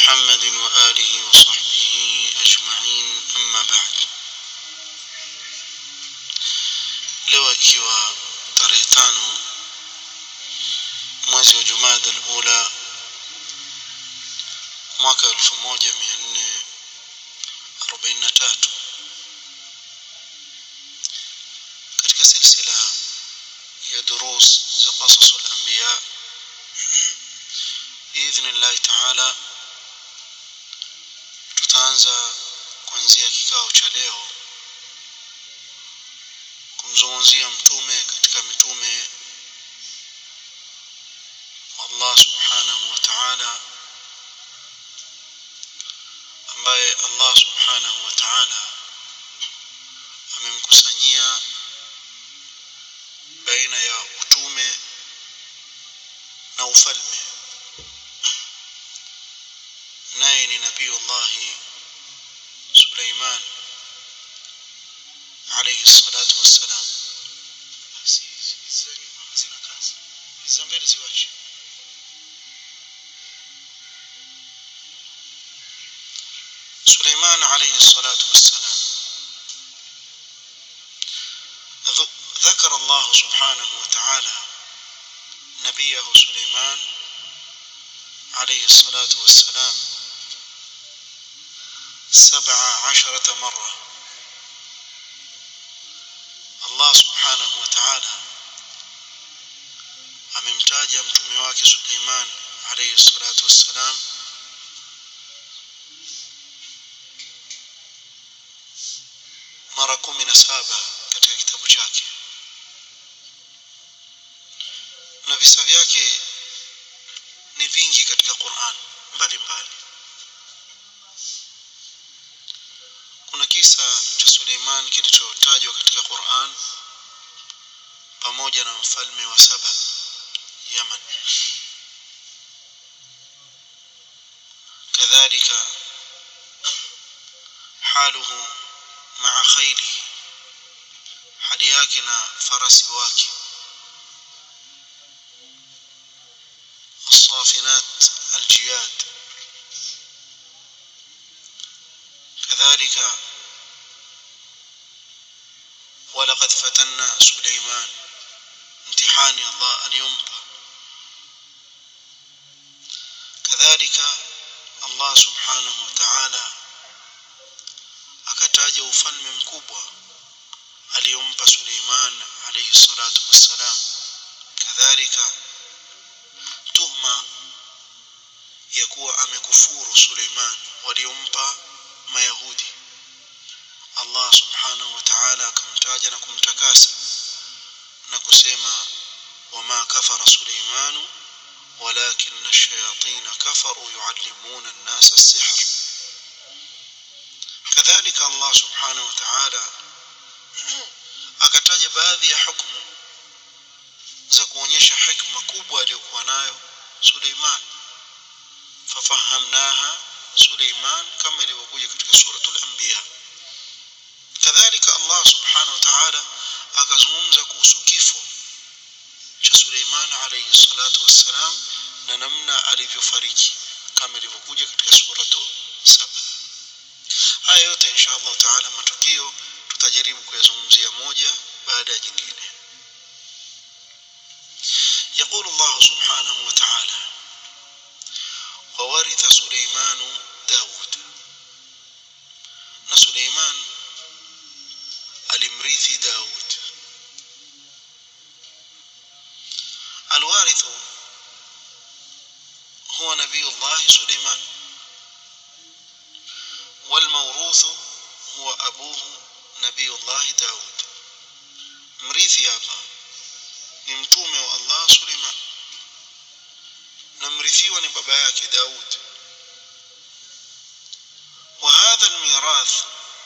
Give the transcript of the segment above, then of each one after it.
محمد وآله وصحبه أجمعين أما بعد leo ikiwa tarehe tano mwezi wa jumada alula mwaka elfu moja mia nne arobaini na tatu katika silsila ya durus za qasasu lambiya biidhni llahi taala tutaanza kuanzia kikao cha leo kumzungumzia mtume katika mitume Allah subhanahu wa ta'ala ambaye Allah subhanahu wa ta'ala amemkusanyia baina ya utume na ufalme naye ni nabiyullahi Suleiman عليه الصلاة والسلام hazina kazi za mbele ziwache سليمان عليه الصلاة والسلام ذكر الله سبحانه وتعالى نبيه سليمان عليه الصلاة والسلام سبع عشرة مرة Allah subhanahu wa ta'ala amemtaja mtume wake Suleiman alayhi salatu wassalam mara kumi na saba katika kitabu chake na visa vyake ni vingi katika Qur'an mbalimbali kuna kisa cha Suleiman kilichotajwa katika Qur'an pamoja na mfalme wa Saba Yaman kadhalika haluhu maa khayli hali yake na farasi wake الصافنات الجياد كذلك ولقد فتنا سليمان امتحان الله اليوم كذلك الله سبحانه وتعالى akataja ufalme mkubwa aliyompa Suleiman alayhi salatu wassalam kadhalika tuhma ya kuwa amekufuru Suleiman waliompa mayahudi Allah subhanahu wa ta'ala akamtaja na kumtakasa na kusema wama kafara Suleimanu walakin ash-shayatin kafaru yuallimuna an-nasa as-sihr kadhalika Allah subhanahu wa ta'ala akataja baadhi ya hukumu za kuonyesha hikma kubwa aliyokuwa nayo Suleiman fafahamnaha Suleiman kama ilivyokuja katika suratul anbiya kadhalika Allah subhanahu wa ta'ala akazungumza kuhusu kifo cha Suleiman alayhi salatu wassalam na namna alivyofariki kama ilivyokuja katika suratu saba haya yote insha Allah taala matukio tutajaribu kuyazungumzia moja baada ya jingine يقول الله سبحانه وتعالى وورث سليمان داود na Suleiman alimrithi Daud الوارث هو نبي الله سليمان والموروث هو أبوه نبي الله داود مريثي الله ni mtume wa Allah Suleiman na mrithiwa ni baba yake Daud وهذا الميراث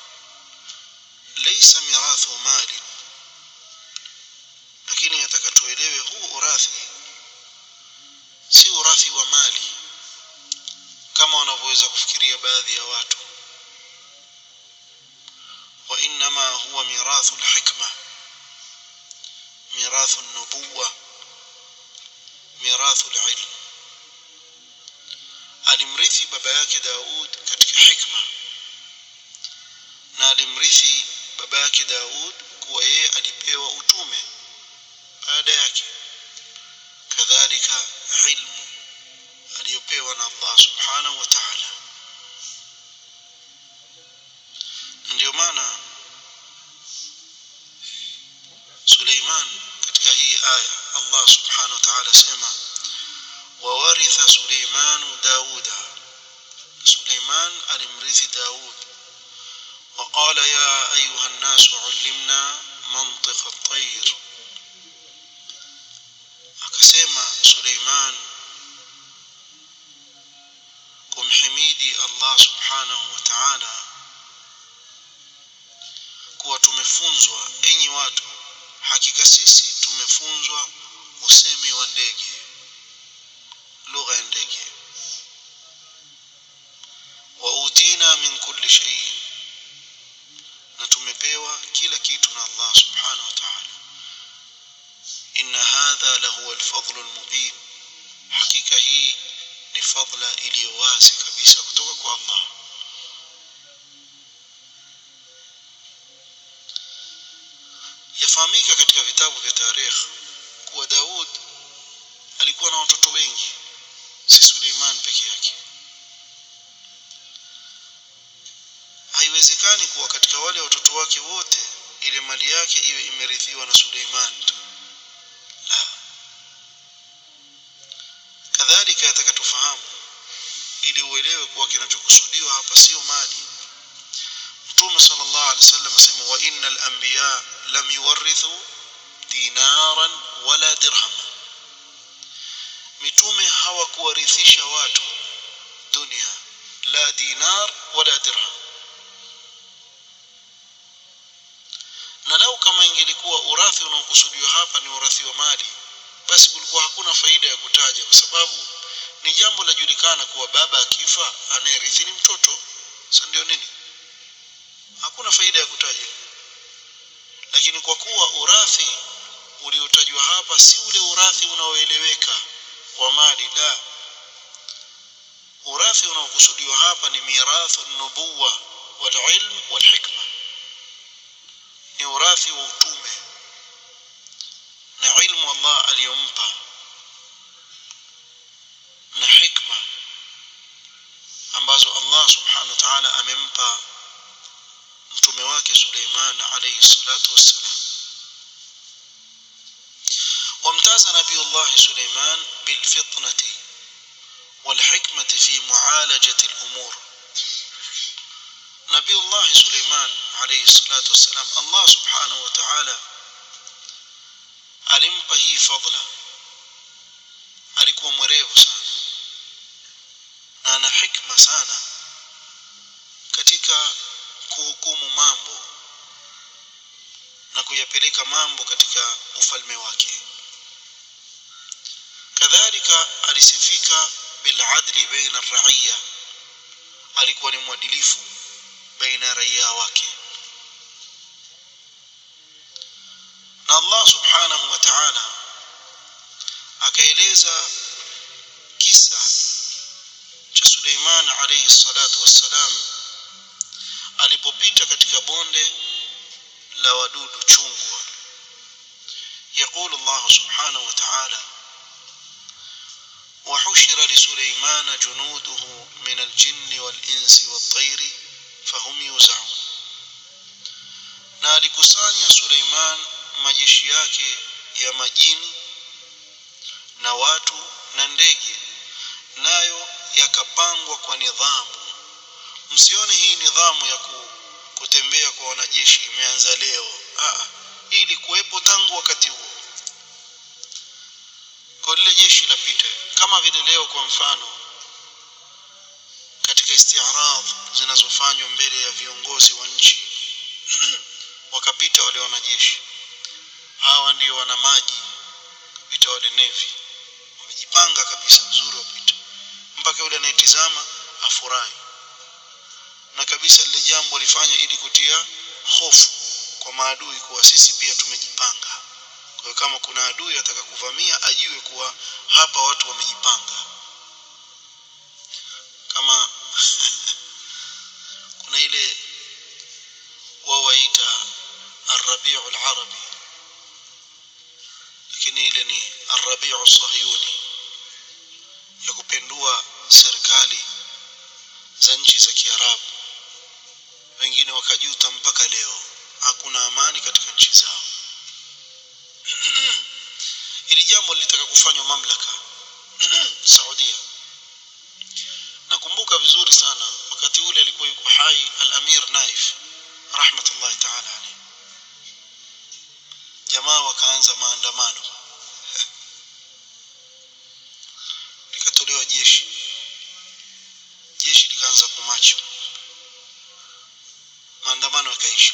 ليس ميراث مال lakini atakatuelewe huu urathi si urathi wa mali kama wanavyoweza kufikiria baadhi ya watu wa inma huwa mirathu alhikma mirathu an-nubuwa mirathu al-ilm alimrithi baba yake Daud katika hikma na alimrithi baba yake Daud kuwa yeye alipewa utume baada yake kadhalika ilmu aliyopewa na Allah subhanahu wa ta'ala ndio maana Suleiman katika hii aya Allah subhanahu wa ta'ala sema wawaritha Suleimanu Dauda Suleiman alimrithi Daud وقال يا أيها الناس علمنا منطق الطير akasema Suleiman kumhimidi Allah subhanahu wa ta'ala kuwa tumefunzwa enyi watu hakika sisi tumefunzwa usemi wa ndege lugha ya ndege wa utina min kulli shay na tumepewa kila kitu na Allah subhanahu wa ta'ala inna hadha lahu alfadlu almubin hakika hii ni fadla iliyo wazi kabisa kutoka kwa Allah yafahamika katika vitabu vya tarikh kuwa Daud alikuwa na watoto wengi si Suleiman peke yake haiwezekani kuwa katika wale watoto wake wote ile mali yake iwe imerithiwa na Suleiman tu la kadhalika yataka tufahamu ili uelewe kuwa kinachokusudiwa hapa sio mali mtume sallallahu alaihi wasallam asema wa innal anbiya lam yuwarithu dinaran wala dirham mitume hawakuwarithisha watu dunia la dinar wala dirham na lau kama ingelikuwa urathi unaokusudiwa hapa ni urathi wa mali basi kulikuwa hakuna faida ya kutaja kwa sababu ni jambo lajulikana kuwa baba akifa anayerithi ni mtoto sasa ndio nini hakuna faida ya kutaja lakini kwa kuwa urathi uliotajwa hapa si ule urathi unaoeleweka wa mali la urathi unaokusudiwa hapa ni mirathu nubuwa wal ilm wal hikma ni urathi wa utume na ilmu Allah aliyompa na hikma ambazo Allah subhanahu wa ta'ala amempa mtume wake Suleiman alayhi salatu wassalam وامتاز نبي الله سليمان بالفطنة والحكمة في معالجة الأمور نبي الله سليمان عليه الصلاة والسلام الله سبحانه وتعالى alimpa hii fadla alikuwa mwerevu sana na ana hikma sana katika kuhukumu mambo na kuyapeleka mambo katika ufalme wake kadhalika alisifika biladli baina raiya alikuwa ni mwadilifu baina raia wake na Allah subhanahu wa ta'ala akaeleza kisa cha Suleiman alayhi salatu wassalam alipopita katika bonde la wadudu chungwa يقول الله سبحانه وتعالى وحشر لسليمان جنوده من الجن والإنس والطير فهم يوزعون na alikusanya Suleiman majeshi yake ya majini na watu na ndege nayo yakapangwa kwa nidhamu msione hii nidhamu ya ku, kutembea kwa wanajeshi imeanza leo ah hii ilikuwepo tangu wakati huo kwa lile jeshi lapita kama vile leo kwa mfano katika istiarad zinazofanywa mbele ya viongozi wa nchi wakapita wale wanajeshi hawa ndio wana maji kupita wale nevi wamejipanga kabisa vizuri wapita mpaka yule anayetizama afurahi na kabisa lile jambo lifanya ili kutia hofu kwa maadui kuwa sisi pia tumejipanga kwa hiyo kama kuna adui ataka kuvamia ajue kuwa hapa watu wamejipanga mbalimbali za nchi za Kiarabu wengine wakajuta mpaka leo hakuna amani katika nchi zao ili jambo lilitaka kufanywa mamlaka Saudia nakumbuka vizuri sana wakati ule alikuwa yuko hai al-Amir Naif rahmatullahi ta'ala alayhi jamaa wakaanza maandamano likatolewa jeshi jeshi likaanza kumacho maandamano yakaisha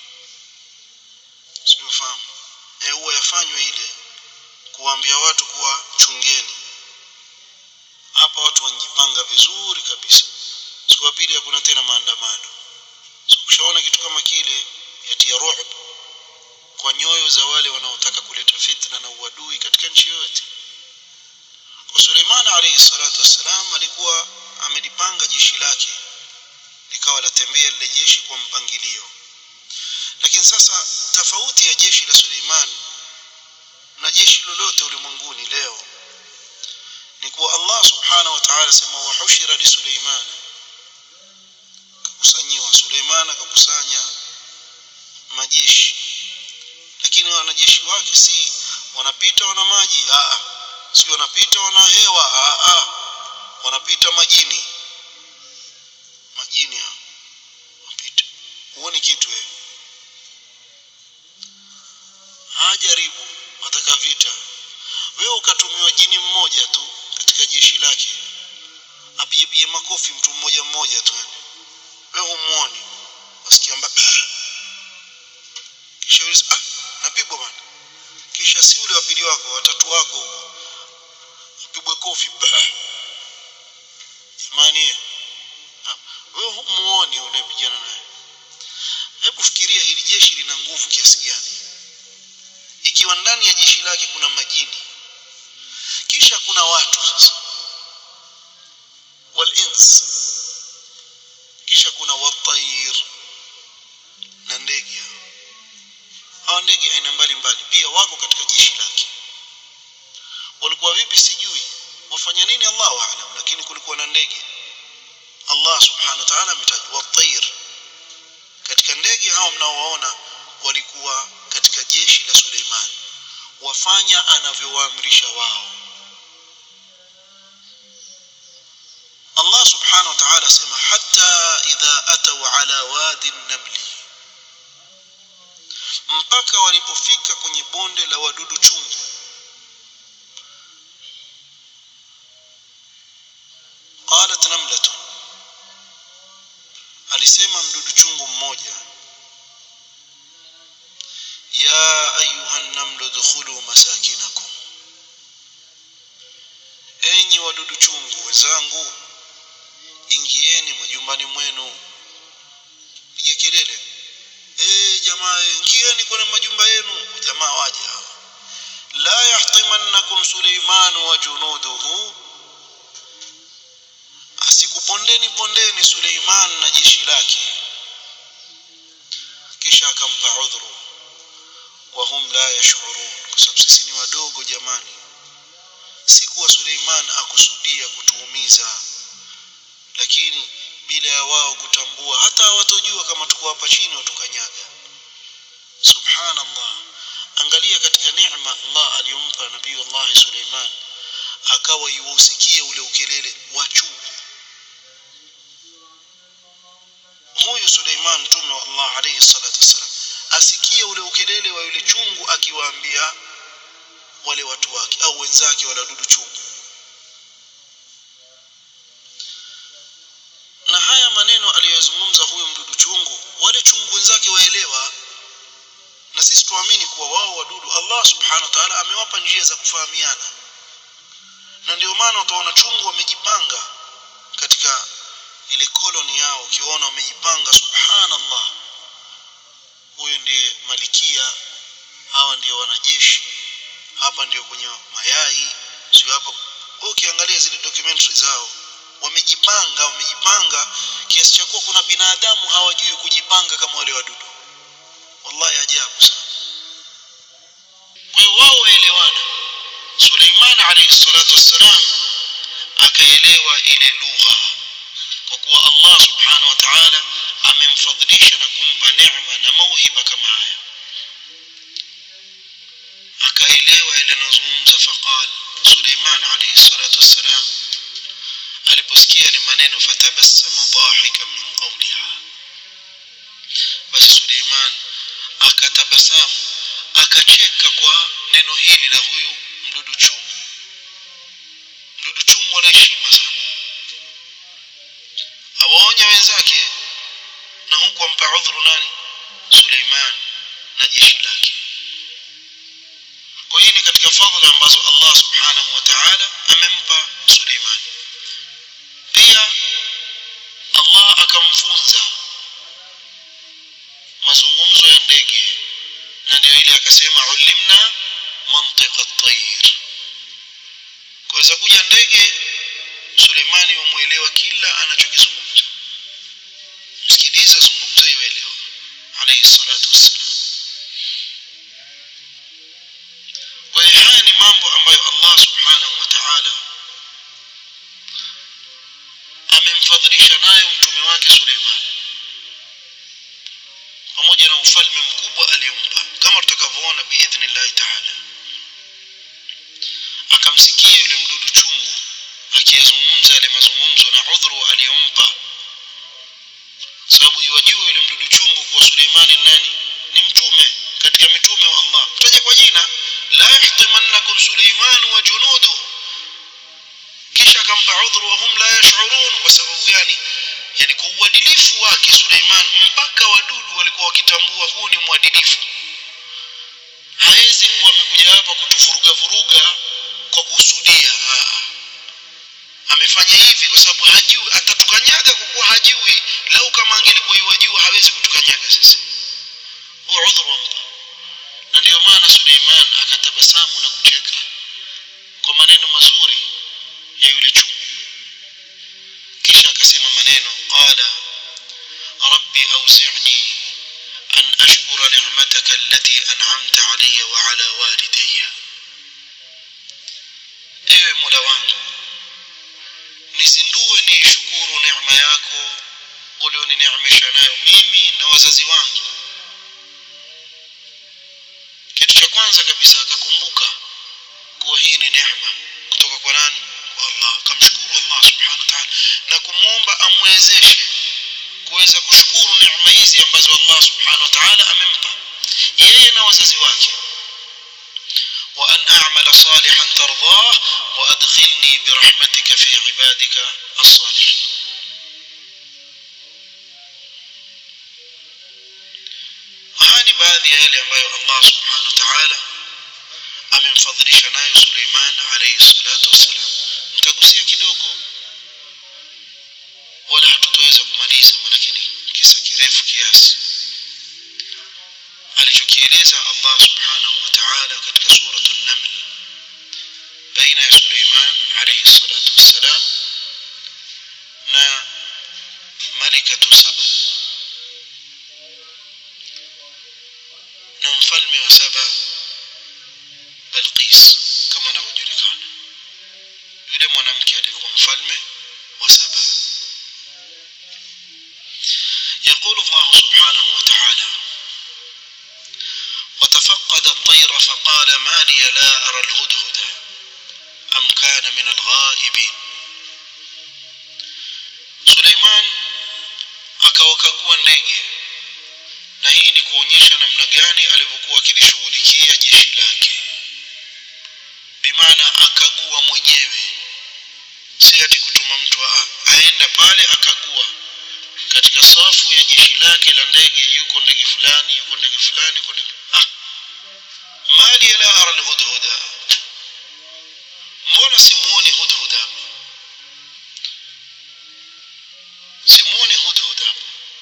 sifahamu eh huwa yafanywe ile kuambia watu kuwa chungeni hapa watu wanajipanga vizuri kabisa siku ya pili hakuna tena maandamano so, ushaona kitu kama kile yatia ruhb kwa nyoyo za wale wanaotaka kuleta fitna na uadui katika nchi yoyote kwa Suleiman alayhi salatu wassalam alikuwa amelipanga jeshi lake likawa latembea lile jeshi kwa mpangilio lakini sasa tofauti ya jeshi la Suleiman na jeshi lolote ulimwenguni leo ni kuwa Allah subhanahu wa ta'ala sema wa hushira li Suleiman kakusanyiwa Suleiman akakusanya majeshi lakini wanajeshi wake si wanapita wana maji a si wanapita wana hewa a a wanapita majini majini hao wanapita huoni kitu wewe hajaribu wataka vita wewe ukatumiwa jini mmoja tu katika jeshi lake apige makofi mtu mmoja mmoja tu wewe humuoni wasikia mbaba kisha yule ah napigwa bwana kisha si ule wapili wako watatu wako apigwe kofi jamani wewe humuoni unapigana naye hebu fikiria hili jeshi lina nguvu kiasi gani ikiwa ndani ya jeshi lake kuna majini kisha kuna watu sasa walins kisha kuna watair na ndege hawa ndege aina mbalimbali pia wako katika jeshi lake walikuwa vipi sijui wafanya nini Allahu aalam lakini kulikuwa na ndege Allah subhanahu wa ta'ala ametaja watair katika ndege hao mnaowaona walikuwa katika jeshi la Suleiman wafanya anavyowaamrisha wao Allah subhanahu wa ta'ala sema hatta idha ataw ala wadi an-naml mpaka walipofika kwenye bonde la wadudu chungu qalat namlatun alisema mdudu chungu mmoja ya ayuha namlu dukhulu masakinakum enyi wadudu chungu wenzangu ingieni majumbani mwenu piga kelele eh jamaa ingieni kwenye majumba yenu jamaa waje hawa la yahtimannakum suleiman wa junuduhu asikupondeni pondeni suleiman na jeshi lake kisha akampa udhuru wahum la yashurun kwa sababu sisi ni wadogo jamani si kuwa Suleiman akusudia kutuumiza lakini bila ya wao kutambua hata hawatojua kama tuko hapa chini watukanyaga subhanallah angalia katika neema Allah aliyompa nabii Allah Suleiman akawa yuusikie ule ukelele wa chungu huyu Suleiman mtume wa Allah alayhi salatu wasalam asikie ule ukelele wa yule chungu akiwaambia wale watu wake au wenzake wale wadudu chungu na haya maneno aliyozungumza huyu mdudu chungu wale chungu wenzake waelewa na sisi tuamini kuwa wao wadudu Allah subhanahu wa ta'ala amewapa njia za kufahamiana na ndio maana utaona chungu wamejipanga katika ile koloni yao ukiona wamejipanga subhanallah huyu ndiye malikia hawa ndio wanajeshi hapa ndio kwenye mayai sio hapa ukiangalia zile documentary zao wamejipanga wamejipanga kiasi cha kuwa kuna binadamu hawajui kujipanga kama wale wadudu wallahi ajabu sana kwa hiyo wao waelewana Suleiman alayhi salatu wassalam akaelewa ile lugha kwa kuwa Allah subhanahu wa ta'ala amemfadhilisha na kumpa neema na mauhiba kama haya akaelewa ile anazungumza faqal Suleiman alayhi salatu wassalam aliposikia ile maneno fatabassama dhahika min qawliha basi Suleiman akatabasamu akacheka kwa neno hili la huyu mdudu chungu mdudu chungu ana heshima sana awaonya wenzake na huku ampa udhuru nani Suleiman na jeshi lake kwa hii ni katika fadhila ambazo Allah subhanahu wa ta'ala amempa Suleiman pia Allah akamfunza mazungumzo ya ndege na ndio ile akasema ulimna mantiqa at-tayr kuweza kuja ndege Suleimani wamuelewa kila anachokizungumza msikiliza zungumza ielewa alayhi salatu wassalam kwa hiyo haya ni mambo ambayo Allah subhanahu wa ta'ala amemfadhilisha nayo mtume wake Suleiman pamoja na ufalme mkubwa aliyompa kama tutakavyoona biidhnillahi ta'ala akamsikia yule mdudu chungu akiyazungumza yale mazungumzo na udhuru aliyompa sababu yuwajua yule mdudu chungu kuwa Suleimani nani ni mtume katika mitume wa Allah mtaje kwa jina la yahtimannakum Suleiman wa junuduhu kisha akampa udhuru wa hum la yash'urun kwa sababu gani yani kwa uadilifu wake Suleiman mpaka wadudu walikuwa wakitambua huu ni mwadilifu hawezi kuwa amekuja hapa kutufuruga vuruga kwa kusudia Aa. amefanya hivi kwa sababu hajui atatukanyaga kwa kuwa hajui lau kama angelikuwa yajua hawezi kutukanyaga sasa huo udhuru wampa na ndio maana Suleiman akatabasamu na kucheka kwa maneno mazuri ya yule chungu kisha akasema maneno qala rabbi awzi'ni an ashkura ni'mataka allati an'amta alayya wa ala walidayya ewe mola wangu nizindue niishukuru neema yako ulionineemesha nayo mimi na wazazi wangu kitu cha kwanza kabisa akakumbuka kuwa hii ni neema kutoka kwa nani kwa Allah akamshukuru Allah subhanahu wa ta'ala na kumwomba amwezeshe kuweza kushukuru neema hizi ambazo Allah subhanahu wa ta'ala amempa yeye na wazazi wake وأن أعمل صالحا ترضاه وأدخلني برحمتك في عبادك الصالحين هاني baadhi ya yale ambayo Allah subhanahu wa ta'ala amemfadhilisha nayo Suleiman alayhi salatu wassalam nitagusia kidogo wala hatutaweza kumaliza maanake ni kisa kirefu kiasi alichokieleza Allah subhanahu wa ta'ala katika suratul naml baina ya Suleiman alayhi salatu wassalam na malikatu saba na mfalme wa saba Balqis kama anavyojulikana yule mwanamke alikuwa mfalme wa saba يقول الله سبحانه وتعالى وتفقد الطير فقال ما لي لا أرى الهدهد أم كان من الغائبين سليمان akawakagua ndege na hii ni kuonyesha namna gani alivyokuwa akilishughulikia jeshi lake bimaana akagua mwenyewe si ati kutuma mtu a- aenda pale akagua katika safu ya jeshi lake la ndege yuko ndege fulani yuko ndege fulani yuko ndege ah mali la ara alhudhuda mbona simuoni hudhuda simuoni hudhuda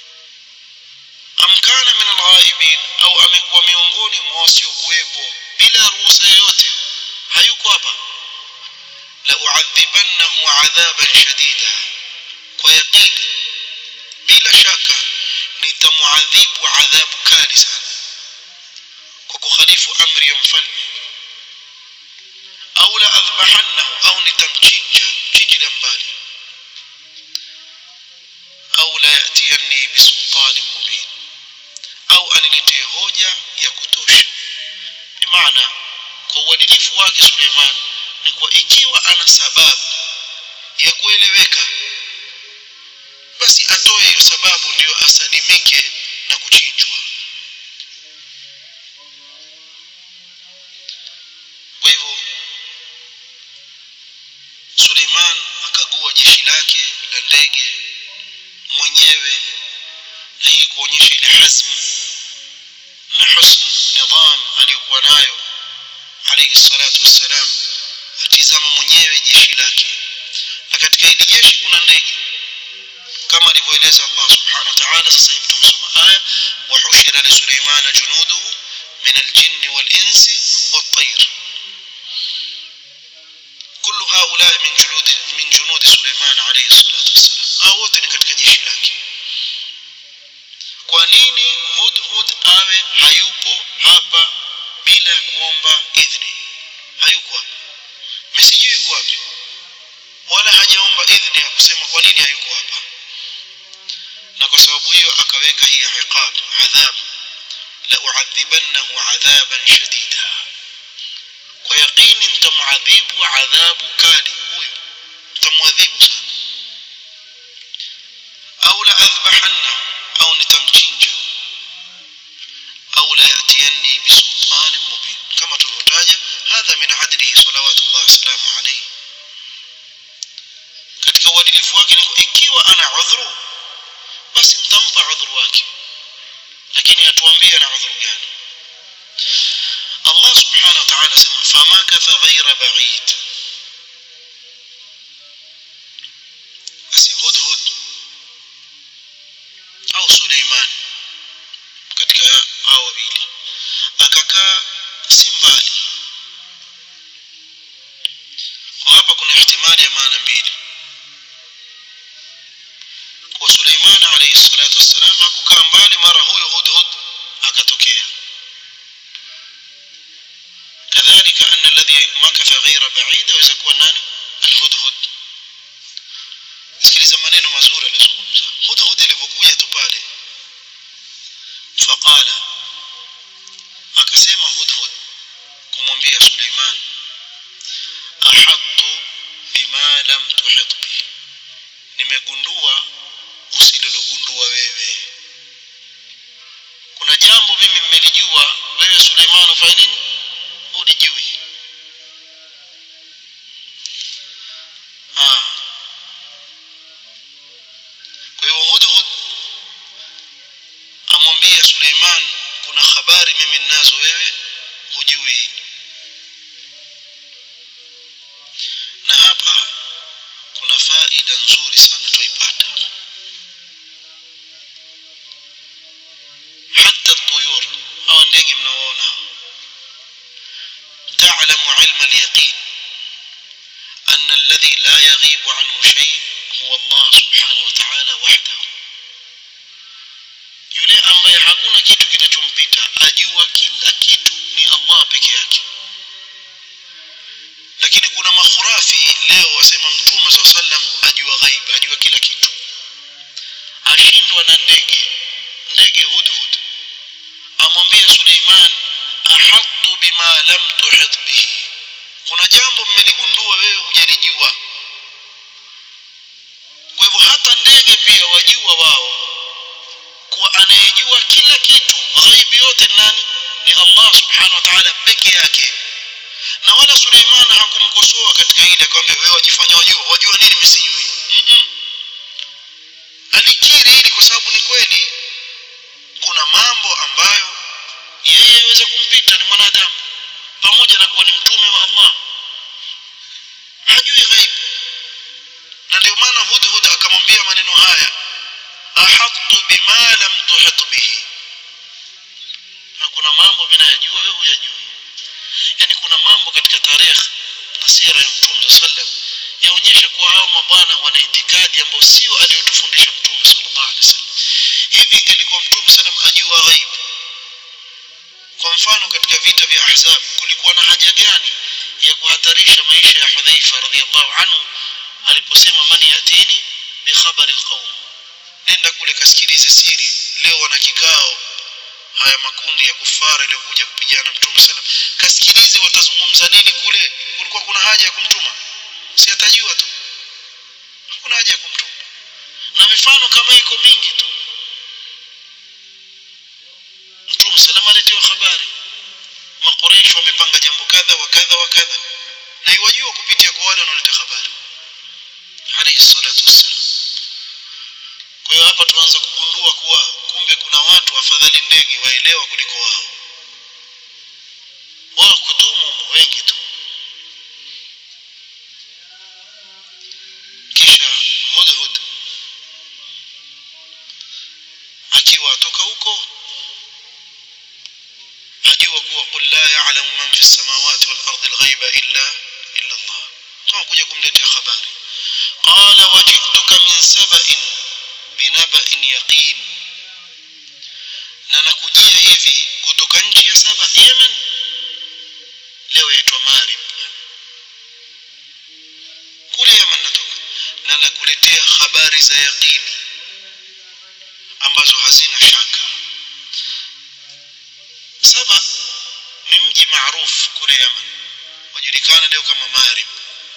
am kana min alghaibin au amekuwa miongoni mwa wasiokuwepo bila ruhusa yoyote hayuko hapa la uadhibannahu adhaban shadida kwa yaqini bila shaka nitamuadhibu adhabu kali sana kwa kukhalifu amri ya mfalme au la adhbahannahu au nitamchinja chinji la waniletee hoja ya kutosha bimaana kwa uadilifu wake Suleiman ni kwa ikiwa ana sababu ya kueleweka basi atoe hiyo sababu ndio asalimike na kuchinjwa kwa hivyo Suleiman akagua jeshi lake la ndege mwenyewe na hii kuonyesha ile hazm na husn nidham aliyokuwa nayo alayhi salatu wassalam atizama mwenyewe jeshi lake na katika hili jeshi kuna ndege kama alivyoeleza Allah subhanahu wa ta'ala sasa hivi tumesoma aya wa hushira li Suleiman junuduhu min al-jinn wal-insi wat-tayr كل هؤلاء من جنود من جنود سليمان عليه الصلاة والسلام au wote ni katika jeshi lake kwa nini hudhud awe hayupo hapa bila ya kuomba idhni hayuko hapa mimi sijui yuko wapi wala hajaomba idhni ya kusema kwa nini hayuko hapa na kwa sababu hiyo akaweka hii iqab adhab la uadhibannahu adhaban shadida kwa yaqini nitamuadhibu adhabu kali huyu nitamuadhibu sana au la adhbahanna au nitamchinja au la yatiyanni bisultanin mubin kama tulivyotaja hadha min adlihi salawatullah wasalamu alayhi katika uadilifu wake ni ikiwa ana udhuru basi mtampa udhuru wake lakini atuambie ana udhuru gani Allah subhanahu wa ta'ala sema famakatha ghayra ba'id basi hudhud au Suleiman katika hao wawili akakaa si mbali kwa hapa kuna ihtimali ya maana mbili kwa Suleiman alayhi salatu wassalam hakukaa mbali mara huyo hudhud akatokea كذلك أن الذي مكث غير بعيد وإذا كون ناني الهدهد sikiliza maneno mazuri alizungumza hudhud alipokuja tu pale faqala akasema hudhud kumwambia Suleiman ahattu bima lam tuhit bi nimegundua usililogundua wewe kuna jambo mimi mmelijua wewe Suleiman ufanye nini ulijui ah kwa hiyo hudhud amwambie Suleiman kuna habari mimi ninazo wewe hujui na hapa kuna faida nzuri sana tuipata hata tuyur hawa ndege mnaoona تعلم علم اليقين أن الذي لا يغيب عنه شيء هو الله سبحانه وتعالى وحده yule ambaye hakuna kitu kinachompita ajua kila kitu ni Allah peke yake lakini kuna makhurafi leo wasema mtume saa sallam ajua ghaib ajua kila kitu ashindwa na ndege ndege hudhud amwambia Suleiman ahattu bima lam tuhit bihi kuna jambo mmeligundua wewe hujalijua kwa hivyo hata ndege pia wajua wao kuwa anayejua kila kitu ghaibi yote nani ni Allah subhanahu wa ta'ala peke yake na wala Suleiman hakumkosoa katika ile akamwambia wewe wajifanya wajua wajua nini msijui mm -mm. alikiri hili kwa sababu ni kweli kuna mambo ambayo yeye aweza kumpita ni mwanadamu pamoja na kuwa ni mtume wa Allah hajui ghaib na ndio maana hudhud akamwambia maneno haya ahattu bima lam tuhit bihi hakuna mambo mimi nayajua wewe huyajui yani kuna mambo katika tarehe na sira ya mtume sallam yaonyesha kuwa hao mabwana wana itikadi ambayo sio aliyotufundisha mtume sallallahu alaihi wasallam hivi ingelikuwa mtume sallam ajua ghaib kwa mfano katika vita vya ahzab kulikuwa na haja gani ya kuhatarisha maisha ya hudhaifa radhiallahu anhu aliposema man yatini bi khabari alqawm nenda kule kasikilize siri leo wana kikao haya makundi ya kufara yaliyokuja kupigana mtume sallam kasikilize watazungumza nini kule kulikuwa kuna haja ya kumtuma si atajua tu hakuna haja ya kumtuma na mifano kama iko mingi tu mtume sallam aletiwa habari makoreish wamepanga jambo kadha wa kadha wa kadha na iwajua kupitia kwa wale wanaoleta habari alayhi salatu wassalam kwa hiyo hapa tuanza kugundua kuwa kumbe kuna watu afadhali ndege waelewa kuliko wao wao kutumu wengi tu kisha hudhud akiwa atoka huko ajua kuwa qul la ya'lamu man fi samawati wal ardi al-ghaiba illa illa Allah kama kuja kumletea habari qala wajituka min saba'in binaba'in yaqin na nakujia hivi kutoka nchi ya saba Yemen leo yaitwa Marib kule Yemen natoka na nakuletea habari za yaqini ambazo hazina shaka saba ni mji maarufu kule Yemen wajulikana leo kama Marib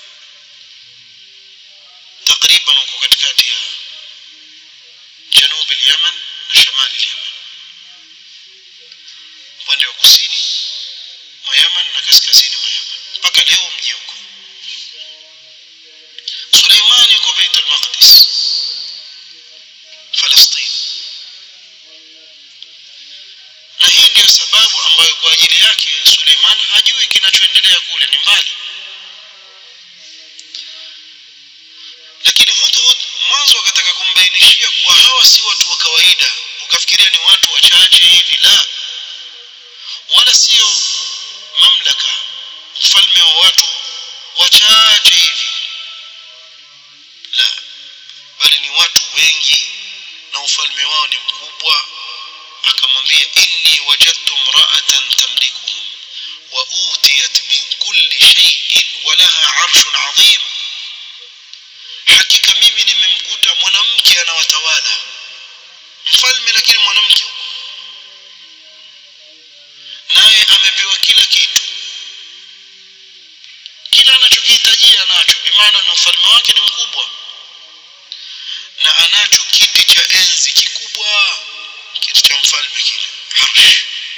takriban uko katikati ya janubi Yemen na shamali Yemen upande wa kusini mwa Yemen na kaskazini mwa Yemen mpaka leo mji huko Suleimani yuko Beit al-Maqdis Palestina na hii ndiyo sababu ambayo kwa ajili yake Suleiman hajui kinachoendelea kule ni mbali lakini Hudhud mwanzo akataka kumbainishia kuwa hawa si watu wa kawaida ukafikiria ni watu wachache hivi la wala sio mamlaka ufalme wa watu wachache hivi la bali ni watu wengi na ufalme wao ni mkubwa akamwambia inni wajadtu imra'atan tamlikuhum wa utiyat min kulli shay'in wa laha 'arshun 'azim hakika mimi nimemkuta mwanamke anawatawala mfalme lakini mwanamke naye amepewa kila kitu kila anachokihitajia anacho bimaana ni ufalme wake ni mkubwa na anacho kiti cha enzi kikubwa kiti cha mfalme kile arsh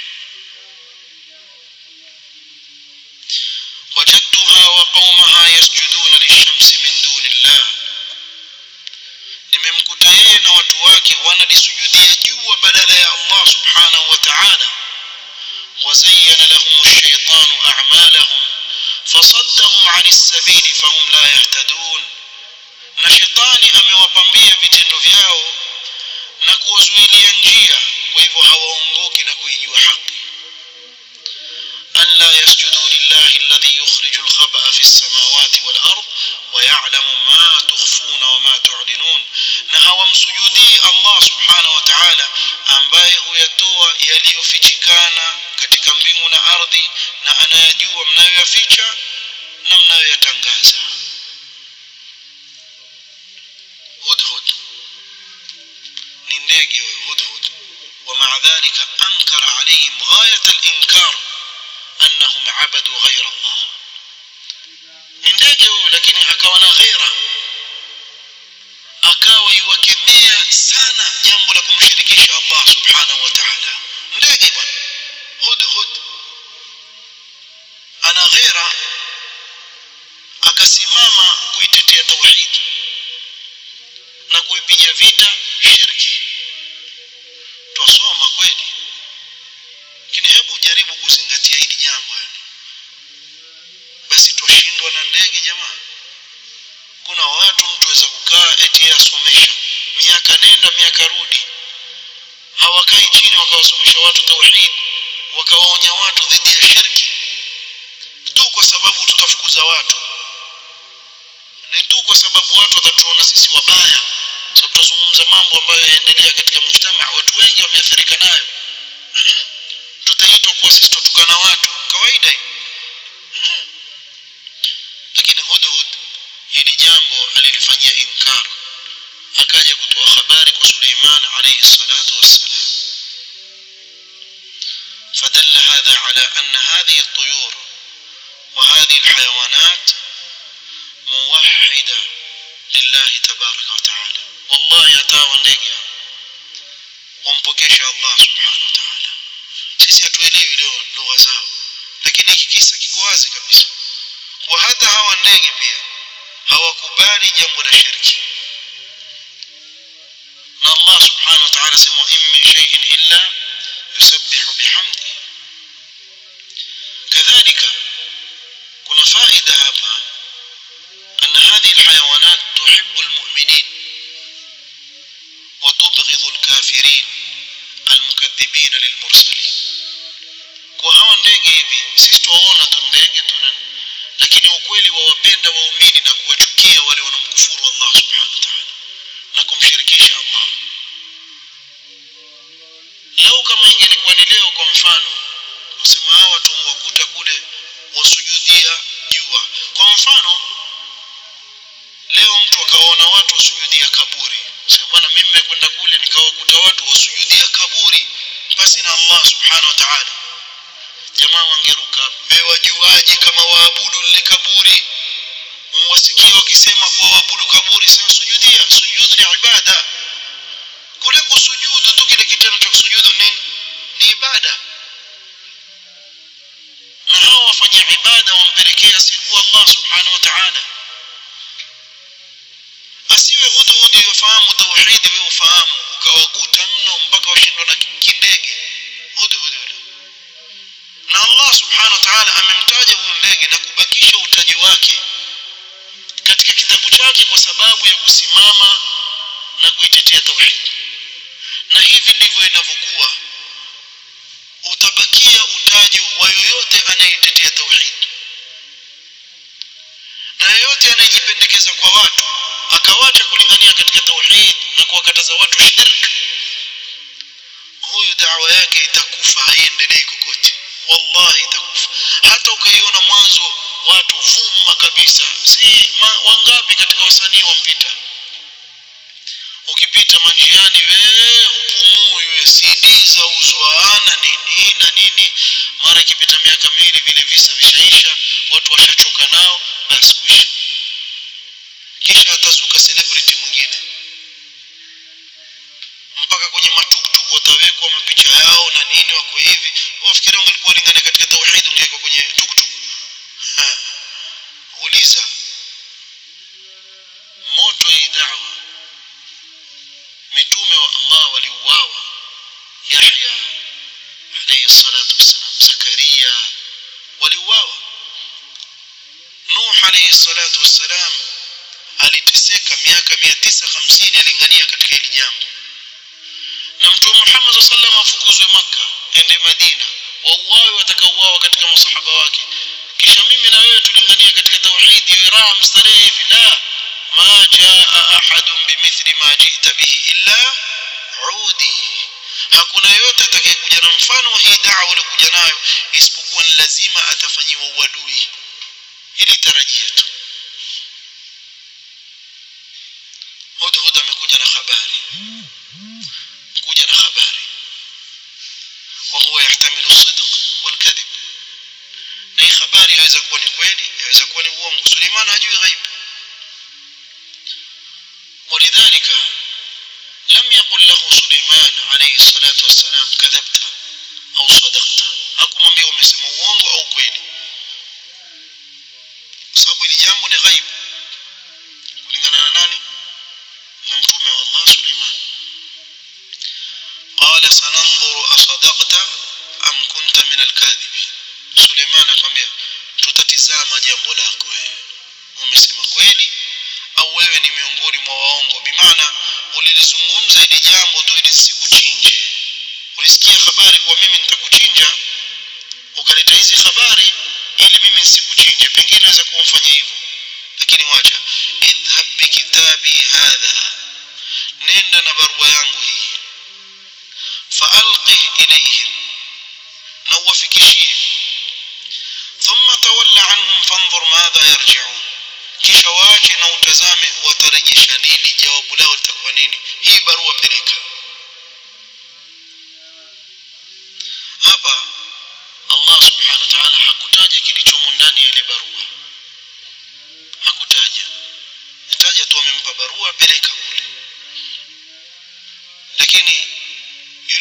wajadtuha wa qaumaha yasjuduna lishamsi min duni llah nimemkuta yeye na watu wake wanalisujudia jua badala ya Allah subhanahu wa ta'ala وزين لهم الشيطان أعمالهم فصدهم عن السبيل فهم لا يهتدون na shetani amewapambia vitendo vyao na kuwazuilia njia kwa hivyo hawaongoki na kuijua haki an la yasjudu lillahi alladhi yukhriju alkhaba'a fi as-samawati wal ard wa ya'lamu ma tukhfuna wa ma tu'linun na hawamsujudii Allah subhanahu wa ta'ala ambaye huyatoa yaliyofichikana katika mbingu na ardhi na anayajua mnayoyaficha na mnayoyatangaza hudhud ni ndege huyo hudhud ومع ذلك أنكر عليهم غاية الإنكار أنهم عبدوا غير الله ni ndege huyu lakini akawa na ghera akawa yuwakemea sana jambo la kumshirikisha Allah subhanahu wa ta'ala ndege bwana hudhud ana ghera akasimama kuitetea tauhid na kuipiga vita shirki twasoma kweli lakini hebu jaribu kuzingatia hili jambo yani basi twashindwa na ndege jamaa kuna watu mtu aweza kukaa eti asomesha miaka nenda miaka rudi hawakai chini wakawasomesha watu tauhid wakawaonya watu dhidi ya shirki tu kwa sababu tutafukuza watu ni tu kwa sababu watu watatuona sisi wabaya sababu tutazungumza mambo ambayo yaendelea katika mujtama watu wengi wameathirika nayo tutaitwa kuwa sisi tutukana watu kawaida hiyo lakini hudhud hili jambo alilifanyia inkar akaja kutoa habari kwa Suleiman alayhi salatu wassalam فدل هذا على أن هذه الطيور وهذه الحيوانات موحدة لله تبارك وتعالى والله atawa ndege wampokesha Allah subhanahu wa ta'ala sisi hatuelewi leo lugha zao lakini hiki kisa kiko wazi kabisa kwa hata hawa ndege pia hawakubali jambo la shirki na Allah subhanahu wa ta'ala sema in min shay'in illa yusabbihu bihamdi kadhalika kuna faida hapa أن هذه الحيوانات تحب المؤمنين وتبغض الكافرين المكذبين للمرسلين kwa hawa ndege hivi sisi tuwaona tu ndege tu lakini ukweli wawapenda waumini na kuwachukia wale wanaomkufuru Allah subhanahu wa ta'ala na kumshirikisha Allah lau kama ingelikuwa ni leo kwa mfano wasema hawa tumwakuta kule wasujudhia jua kwa mfano leo mtu akaona watu wasujudia kaburi sema bwana mimi nimekwenda kule nikawakuta watu wasujudia kaburi basi na Allah subhanahu wa ta'ala jamaa wangeruka wewe wajuaje kama waabudu lile kaburi wasikia wakisema kuwa waabudu kaburi sema sujudia sujudu ni ibada kule kusujudu tu kile kitendo cha kusujudu nini ni ibada na hao wafanya ibada wampelekea siku Allah subhanahu wa ta'ala asiwe hudhudi wafahamu tauhidi wewe ufahamu ukawakuta mno mpaka washindwa na kindege hudhudi na Allah subhanahu wa ta'ala amemtaja huyu ndege na kubakisha utaji wake katika kitabu chake kwa sababu ya kusimama na kuitetea tauhid na hivi ndivyo inavyokuwa utabakia utaji wa yoyote anayetetea tauhid na yoyote anayejipendekeza kwa watu akawacha kulingania katika tauhid na kuwakataza watu shirk huyu dawa yake itakufa haiendelei kokote wallahi itakufa hata ukaiona mwanzo watu vuma kabisa si ma, wangapi katika wasanii wampita ukipita manjiani wewe hupumui wewe CD za uzwa na nini na nini mara ikipita miaka miwili vile visa vishaisha watu washachoka nao basi kuisha kisha atazuka celebrity mwingine mpaka kwenye matuktuk watawekwa mapicha yao na nini wako hivi wafikiri ungelikuwa lingane katika tauhid ungewekwa kwenye tuktuk uliza moto hii dawa mitume wa Allah waliuawa Yahya alayhi salatu wassalam Zakaria waliuawa Nuh alayhi salatu wassalam aliteseka miaka 950 alingania katika hili jambo na mtume Muhammad sallallahu afukuzwe maka ende Madina wauawe watakaouawa katika masahaba wake kisha mimi na wewe tulinganie katika tauhid iwe raha mstarehe hivi la ma jaa ahadun bimithli ma ji'ta bihi illa udi hakuna yote atakayekuja na mfano wa hii da'wa uliokuja nayo isipokuwa ni lazima atafanyiwa uadui ili tarajia tu hudhud amekuja na habari kuja na habari وهو يحتمل الصدق والكذب na hii habari yaweza kuwa ni kweli yaweza kuwa ni uongo Suleiman hajui ghaibu ولذلك لم يقل له سليمان عليه الصلاة والسلام كذبت أو صدقت hakumwambia umesema uongo au kweli kwa sababu hili jambo ni ghaibu kulingana na nani na mtume wa Allah Suleiman قال سننظر أصدقت أم كنت من الكاذبين Suleiman akamwambia tutatizama jambo lako wewe umesema kweli au wewe ni miongoni mwa waongo bimaana ulilizungumza hili jambo tu ili sikuchinje ulisikia habari kwa mimi nitakuchinja ukaleta hizi habari ili mimi nisikuchinje pengine naweza kumfanya hivyo lakini wacha idhhab bikitabi hadha nenda na barua yangu hii faalqih ilayhim na uwafikishie thumma tawalla anhum fanzur madha yarji'un kisha waache na utazame watarejesha nini jawabu lao litakuwa nini hii barua peleka hapa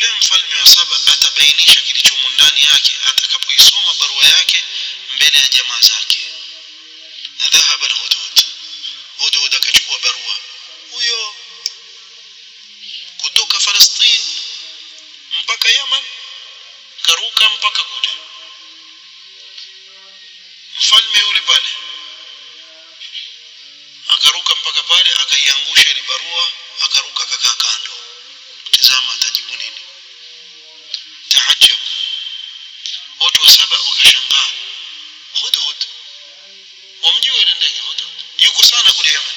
yule mfalme wa saba atabainisha kilichomo ndani yake atakapoisoma barua yake mbele ya jamaa zake dhahaba alhudud hudhud akachukua barua huyo kutoka Palestina mpaka Yaman karuka mpaka kule mfalme yule pale akaruka mpaka pale akaiangusha ile barua akaruka akakaa kando tazama atajibu nini tahajjab watu wa saba wakashangaa hudhud wamjua ile ndege hudhud yuko sana kule Yemen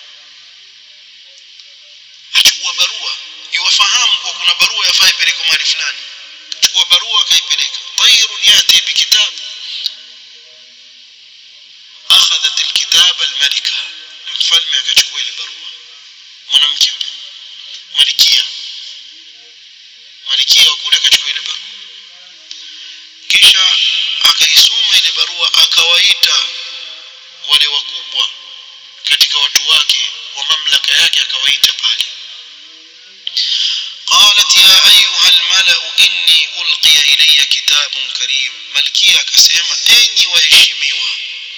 achukua barua iwafahamu kwa kuna barua yafaa ipelekwe mahali fulani chukua barua akaipeleka tayrun yati bikitab akhadhat alkitab almalika mfalme akachukua ile barua mwanamke yule malikia malikia wa kule akachukua ile barua kisha akaisoma ile barua akawaita wale wakubwa katika watu wake wa mamlaka yake akawaita pale قالت يا أيها الملأ إني ألقي إلي كتاب كريم ملكية كسيما أني وهشميوا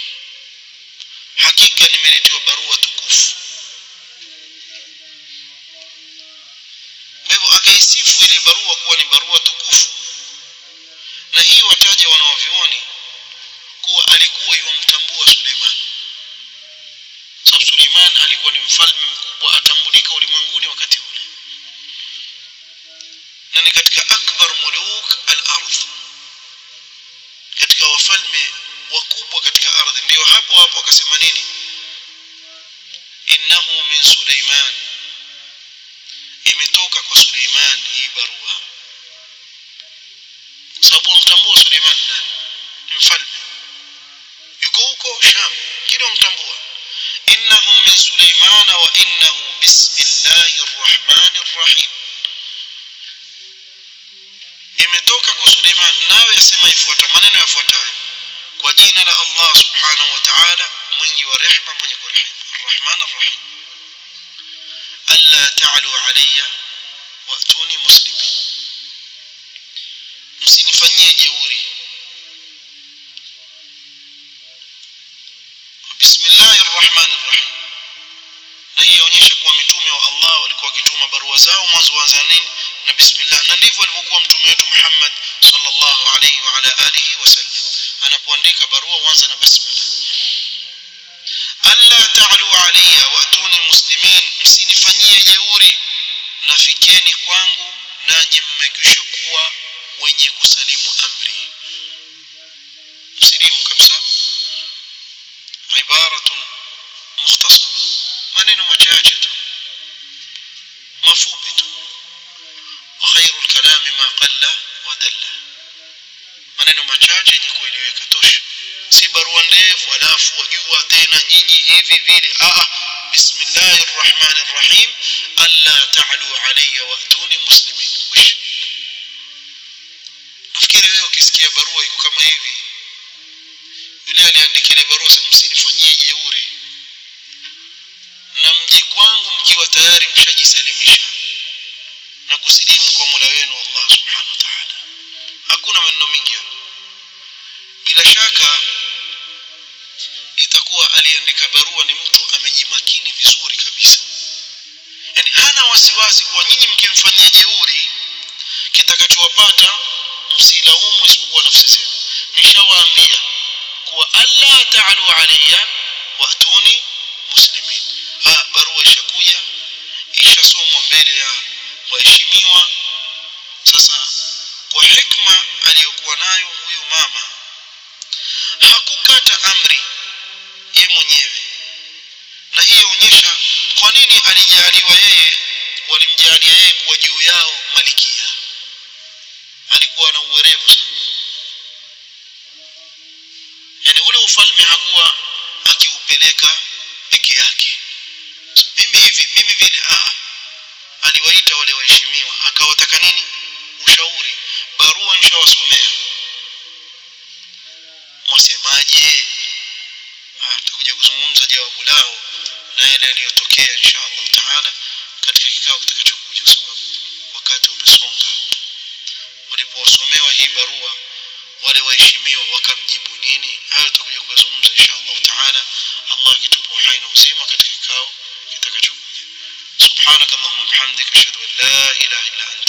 hakika nimeletewa barua tukufu kwa hivyo akaisifu ile barua kuwa ni barua tukufu na hii wataja wanaovyuoni kuwa alikuwa yuwamtambua Suleiman sababu Suleiman alikuwa ni mfalme mkubwa atambulika ulimwenguni wakati ule na ni katika akbar muluk al-ardh katika wafalme wakubwa katika ardhi ndio hapo hapo akasema nini innahu min Suleiman imetoka kwa Suleiman hii barua kwa sababu wamtambua Suleiman nani ni mfalme yuko huko Sham kile wamtambua innahu min Suleiman wa innahu bismillahir rahmanir rahim imetoka kwa Suleiman nayo yasema ifuata maneno yafuatayo kwa jina la Allah subhanahu wa ta'ala mwingi wa rehma mwenye kurehemu arrahman arrahim alla ta'lu alayya wa'tuni muslimin msinifanyie jeuri bismillahir rahmanir rahim na hii inaonyesha kuwa mitume wa Allah walikuwa wakituma barua zao mwanzo waanza nini na bismillah na ndivyo alivyokuwa mtume wetu Muhammad sallallahu alayhi wa ala alihi wasallam anapoandika barua huanza na basmala alla ta'lu alayya wa'tuni muslimin msinifanyie jeuri nafikeni kwangu nanyi mmekwisha kuwa wenye kusalimu amri msilimu kabisa ibaratun mukhtasara maneno machache tu mafupi tu وخير الكلام ما قل ودل maneno machache yenye kueleweka tosha si barua ndefu alafu wajua tena nyinyi hivi vile ah bismillahir rahmanir rahim alla ta'lu alayya wa'tuni muslimin wish nafikiri wewe ukisikia barua iko kama hivi yule aliandika ile barua sasa msinifanyie jeuri na mji kwangu mkiwa tayari mshajisalimisha na kusilimu kwa Mola wenu Allah subhanahu wa ta'ala hakuna maneno mengi bila shaka itakuwa aliandika barua ni mtu amejimakini vizuri kabisa yani hana wasiwasi kwa nyinyi mkimfanyia jeuri kitakachowapata msilaumu isipokuwa nafsi zenu nishawaambia kuwa alla ta'alu alayya wa'tuni muslimin ha barua ishakuja ishasomwa mbele ya waheshimiwa sasa kwa hikma aliyokuwa nayo huyu mama hakukata amri ye mwenyewe na hii yaonyesha kwa nini alijaliwa yeye walimjalia yeye kuwa juu yao malikia alikuwa na uwerevu sana yani ule ufalme hakuwa akiupeleka peke yake mimi hivi mimi vile ah aliwaita wale waheshimiwa akawataka nini ushauri barua nishawasomea mwasemaje tutakuja kuzungumza jawabu lao na yale yaliyotokea insha Allah taala katika kikao kitakachokuja kwa sababu wakati umesonga hii barua wale waheshimiwa wakamjibu nini hayo tutakuja kuyazungumza insha Allah taala Allah akitupa uhai na uzima katika kikao kitakachokuja subhanakallahumma bihamdika ashhadu an la ilaha illa anta